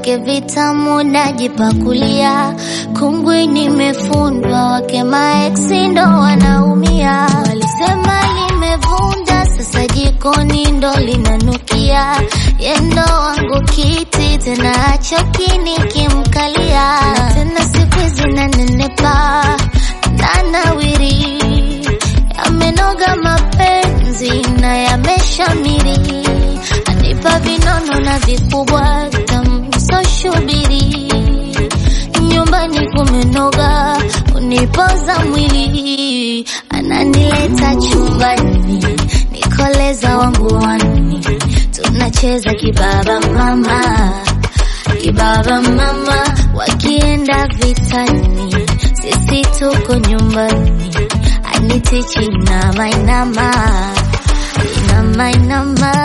vyake vitamu najipakulia, kungwi nimefundwa, wake maeksi ndo wanaumia. Walisema limevunda, sasa jikoni ndo linanukia, yendo wangu kiti tena achoki nikimkalia, tena siku hizi nanenepa nanawiri, yamenoga mapenzi na yameshamiri, anipa vinono na vikubwa tamsoshubiri, nyumbani kumenoga, unipoza mwili, ananileta chumbani, nikoleza wangu wani, tunacheza kibaba mama kibaba mama, wakienda vitani, sisi tuko nyumbani, anitichi inama inama inama inama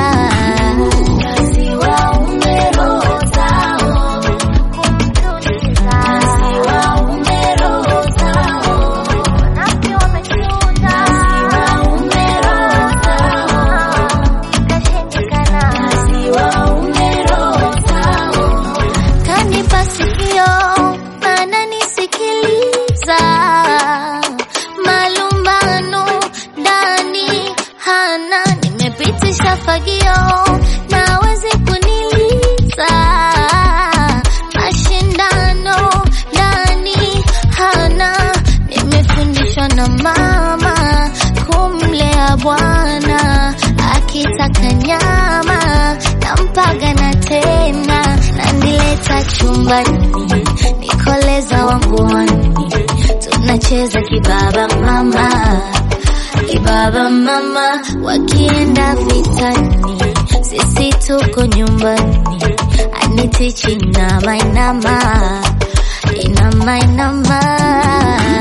Kazi waume roho zao, kazi waume roho zao, wanawake wameshuhuda. Kazi waume roho zao, ikashindikana. Kazi waume roho zao kanipa sikio ananisikiliza, malumbano ndani hana, nimepitisha fagio nawezi kuniliza, mashindano ndani hana, nimefundishwa na mama kumlea bwana, akitaka nyama nampaga na tena, nanileta chumbani, nikoleza wangu wani, tunacheza kibaba mama, kibaba mama, wakienda vitani, sisi tuko nyumbani, anitichi inama inama inama inama